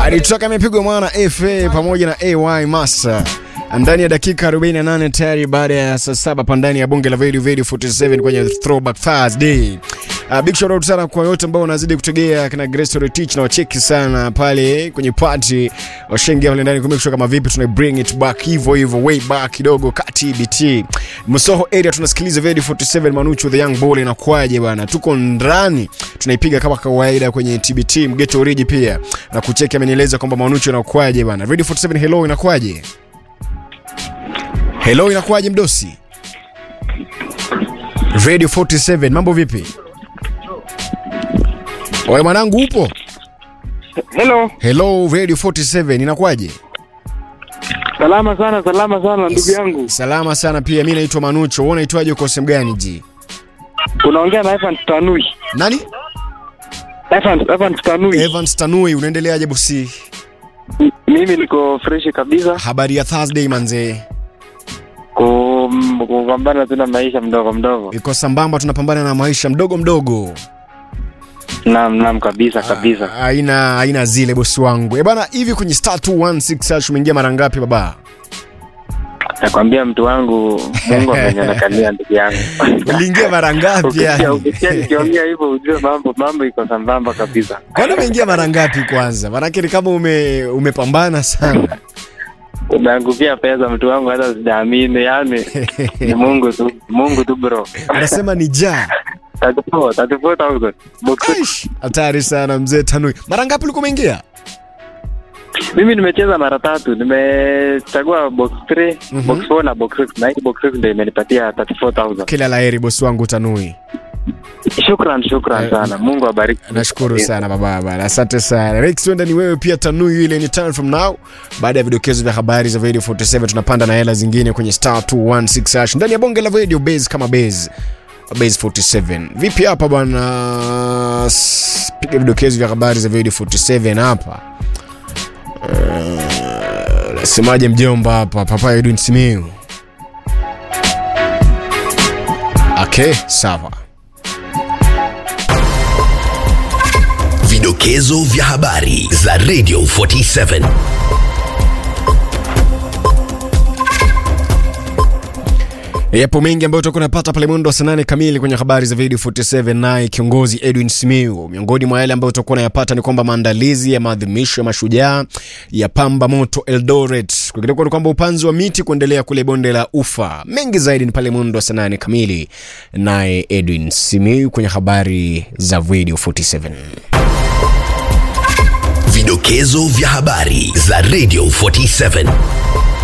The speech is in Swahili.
alitoka amepigwa mwana FA pamoja na AY Master ndani ya dakika 48 tayari baada ya saa saba pa ndani ya bonge la Video Video 47 kwenye Throwback Thursday. Uh, big shout out sana kwa yote ambao wanazidi kutegea kina Grace Retich na wacheki sana pale kwenye party washengia pale ndani kumake sure kama vipi tuna bring it back hivyo hivyo way back kidogo kati BT Msoho area tunasikiliza Video 47 Manucho the young ball inakuaje bwana tuko ndani tunaipiga kama kawaida kwenye TBT mgeto origi pia na kucheki amenieleza kwamba Manucho inakuaje bwana Radio 47 hello inakuaje Hello inakuaje mdosi Radio 47 mambo vipi Oye mwanangu upo? Hello, Hello Radio 47 inakuwaje? salama sana, salama sana ndugu yangu. Salama sana pia. Mimi naitwa Manucho. Wewe unaitwaje uko sehemu gani ji? Unaongea na Evans Tanui. Nani? Evans, Evans Tanui. Evans Tanui, unaendeleaje bosi? Mimi niko fresh kabisa Habari ya Thursday manze. Kum- kupambana tu na maisha mdogo mdogo. Iko sambamba tunapambana na maisha mdogo mdogo. Naam, naam kabisa kabisa. Haina haina zile bosi wangu. Eh bana hivi kwenye star 216 hash umeingia mara ngapi baba? Nakwambia mtu wangu Mungu amenionekania ndugu yangu. Uliingia mara ngapi Ukisikia yani? ukisikia nikiongea hivyo ujue mambo mambo iko sambamba kabisa. Kwani umeingia mara ngapi kwanza? Maanake ni kama ume umepambana sana. Umeangukia pesa mtu wangu hata sijaamini yani. Ni Mungu tu, Mungu tu bro. Anasema ni jaa. 34 34000. Box Aish, hatari sana mzee Tanui. Mara ngapi ulikuwa umeingia? Mimi nimecheza mara tatu, nimechagua box 3, Mhm. box 4 na box 6 na hii box 6 ndio imenipatia 34000. Kila laheri bosi wangu Tanui. Shukran, shukran Eh, sana. Mungu abariki. Nashukuru sana baba bana, asante sana Rex. Wenda ni wewe pia Tanui, ile ni time from now. Baada ya vidokezo vya habari za Radio 47 tunapanda na hela zingine kwenye star 216 hash ndani ya bonge la radio base kama base base 47. Vipi hapa bwana? S- Piga vidokezo vya habari za Radio 47 hapa. Eh, Nasemaje mjomba hapa Papa Edwin Simiu? Okay, sawa. Vidokezo vya habari za Radio 47. Yapo mengi ambayo tutakuwa tunapata pale mwendo wa saa nane kamili kwenye habari za video 47, naye kiongozi Edwin Simiu. Miongoni mwa yale ambayo tutakuwa tunayapata ni kwamba maandalizi ya maadhimisho ya mashujaa ya pamba moto Eldoret, kwingineko ni kwamba upanzi wa miti kuendelea kule bonde la Ufa. Mengi zaidi ni pale mwendo wa saa nane kamili, naye Edwin Simiu kwenye habari za video 47. Vidokezo vya habari za Radio 47.